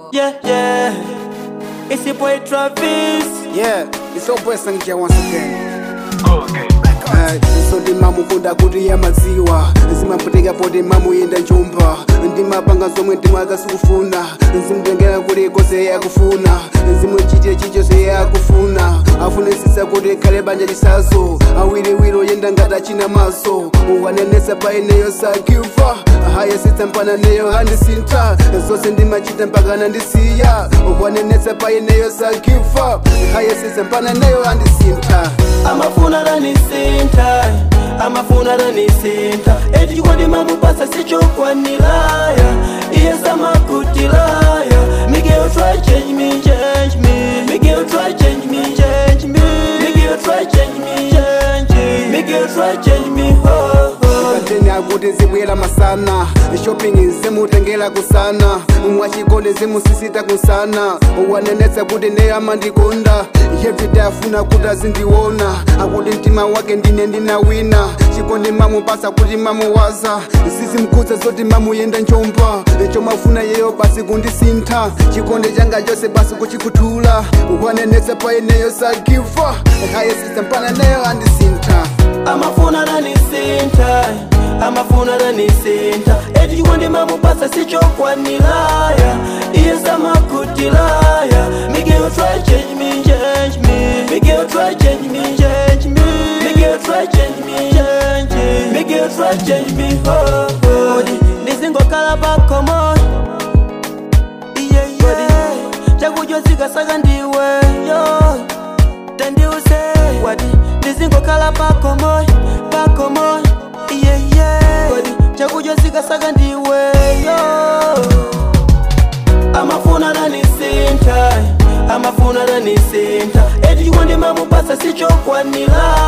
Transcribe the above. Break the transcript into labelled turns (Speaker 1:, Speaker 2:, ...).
Speaker 1: Yeah, yeah. It's your boy Travis.
Speaker 2: Yeah, it's your boy Sangia once again. Eh, so ndimamukunda kuti yamadziwa zimaputeka poti mamuyenda njumba ndimapanga zomwe ndimaza sikufuna zimutengera kuti kose yakufuna zimuchitire chichonse yakufuna afunisisa kuti khale banja chisazo awiriwiri oyenda ngati achina maso wanenesa pa ineyo sakifa hayesitsa mpana neyo handisintha zonse ndimachita mpaka nandisiya wanenesa pa ineyo sakifa hayesitsa mpana neyo handisintha
Speaker 1: amafuna ranisinta amafuna ranisinta eti chikondi mamupasa sichokwanilaya iye samakutilaya miguel try change me change me miguel try change me change me miguel try change me change me miguel try change me ho ho
Speaker 2: kateni akuti zibwera masana shopping zimutengera kusana mwachikondi zimusisita kusana wanenetsa kuti neye amandikonda everyday afuna kuti azindiona akuti mtima wake ndine ndinawina chikondi mamupasa kuti mamuwaza zizimkhudza zoti mamuyenda njomba chomafuna yeyo basi kundisintha chikondi changa chose basi kuchikhuthula wanenetsa pa ineyo sagifa hayesisa mpana neyo andisintha
Speaker 1: amafuna ranisinta amafuna ranisinta eti chikondi mamupasa sichokwanilaya iye samakutilaya miguel try change me change me miguel try change me change me miguel try change me change me miguel try change me ho ho ndizingokhala pakomo iye iye chakudya zikasaka ndiwe yo tandiuse wati ndizingokhala pakomoy pakomoy iyeye wati chakudya zikasaka ndiweyo amafuna ranisinta amafuna ranisinta eti chikondi mamupasa sichokwanilaya